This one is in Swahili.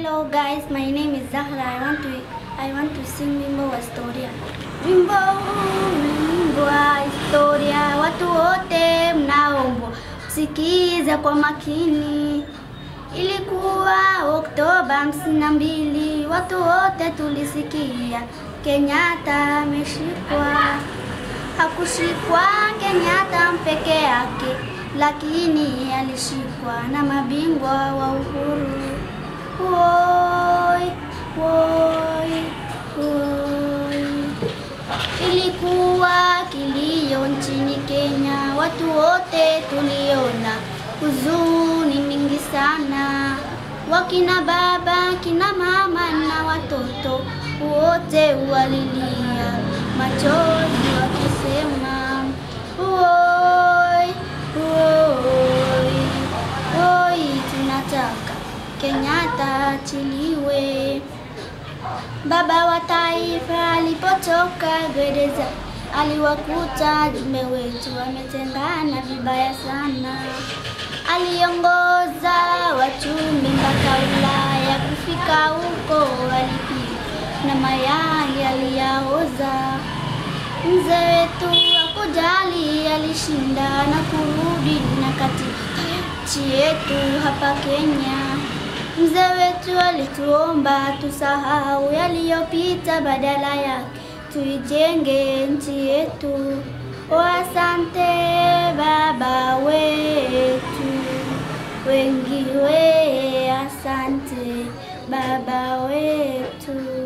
Hello guys, my name is Zahra. I want to I want to sing wimbo wa historia. Wimbo huu ni wimbo wa historia, watu wote mnaombwa sikiza kwa makini. Ilikuwa Oktoba hamsini na mbili, watu wote tulisikia Kenyatta ameshikwa. Hakushikwa Kenyatta mpeke yake, lakini alishikwa na mabingwa wa uhuru. Woi, woi, woi. Ilikuwa kilio nchini Kenya, watu wote tuliona huzuni mingi sana, wakina baba, kina mama na watoto wote walilia machozi wakisema woi, woi, woi, tunataka Kenyatta achiliwe. Baba wa taifa alipotoka gereza, aliwakuta jumbe wetu wametengana vibaya sana. Aliongoza wachumi mpaka Ulaya, kufika huko alipigwa na mayai aliyaoza. Mzee wetu hakujali, alishinda na kurudi na katika nchi yetu hapa Kenya. Mzee wetu alituomba tusahau yaliyopita, badala yake tuijenge nchi yetu. O, asante baba wetu, wengi we, asante baba wetu.